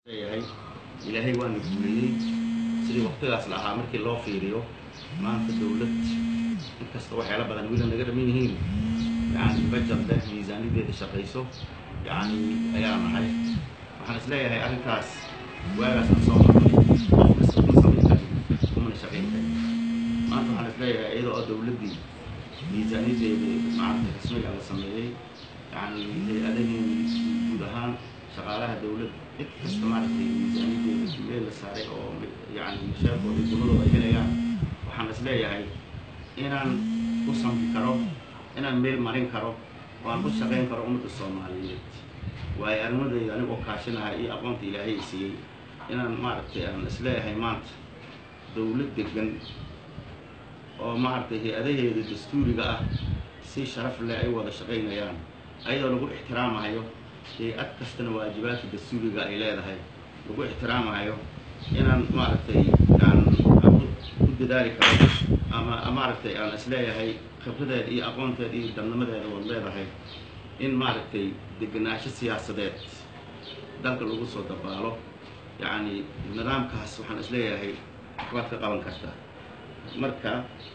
leeyahay ilaahay waana guuliyey sidii waqtigaas la ahaa markii loo fiiriyo maanta dowlad inkasta waxyaala badan wiila naga dhaman yihiin yani bajad leh miisaanideeda shaqayso yani ayaa nahay waxaan is leeyahay arrintaas waagaas aan soo marnay qof kasta kuma samayn karin kumana shaqayn karin maanta waxaan is leeyahay iyadoo oo dowladdii miisaaniyadeeda maaragtay rasmiga la sameeyey yani hay-adahii guud ahaan shaqaalaha dowladda cid kasta maaragtay miisaaniyadeeda meel la saaray oo yani mashaarkooda gumadooda ay helayaan waxaan is leeyahay inaan u samri karo inaan meel marin karo oo aan u shaqayn karo ummadda soomaaliyeed waayo arrimadayda anigoo kaashinahay iyo aqoonta ilaahay i siiyey inaan maaragtay aan is leeyahay maanta dowlad degan oo maaragtay hay-adaheeda dastuuriga ah si sharaf leh ay wada shaqaynayaan ayadoo lagu ixtiraamahayo hay-ad kastana waajibaadka dastuuriga ay leedahay lagu ixtiraamahayo inaan maaragtay aan u dadaali karo ama maaragtay aan is leeyahay khibradeeda iyo aqoonteeda iyo dabnimadeeda waad leedahay in maaragtay degenaansho siyaasadeed dalka lagu soo dabaalo yacni nidaamkaas waxaan is leeyahay waxbaad ka qaban kartaa marka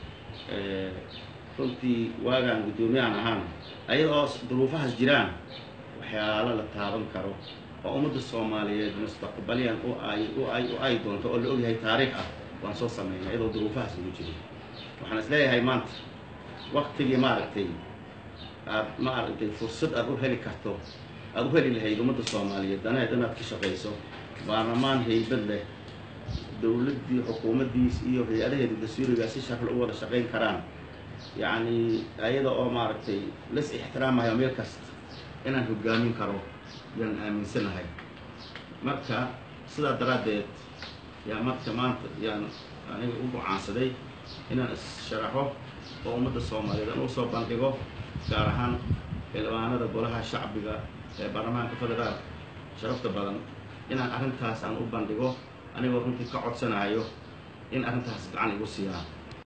runtii waagaan guddoomiyahan ahaan ayadoo duruufahaas jiraan waxyaalo la taaban karo oo ummadda soomaaliyeed mustaqbaliyan u ay u ay u ay doonto oo la ogyahay taariikh ah waan soo sameynay ayadoo duruufahaas lagu jiray waxaan is leeyahay maanta waktigii maaragtay aad maaragtay fursad aad u heli karto aada u heli lahayd ummadda soomaaliyeed danaheed inaad ka shaqayso baarlamaan haybad leh dowladdii xukuumaddiis iyo hay-adaheeda dastuuriga si shakla u wada shaqayn karaan yacni ayada oo maaragtay las ixtiraamayo meel kasta inaan hogaamin karo yaan aaminsanahay marka sidaa daraaddeed yaa marka maanta yaan aniga u gocaansaday inaan is-sharaxo oo ummadda soomaaliyeed aan usoo bandhigo gaar ahaan xildhibaanada golaha shacbiga ee baarlamaanka federaalka sharafta badan inaan arrintaas aan u bandhigo anigoo runtii ka codsanayo in arrintaas gacan igu siiyaan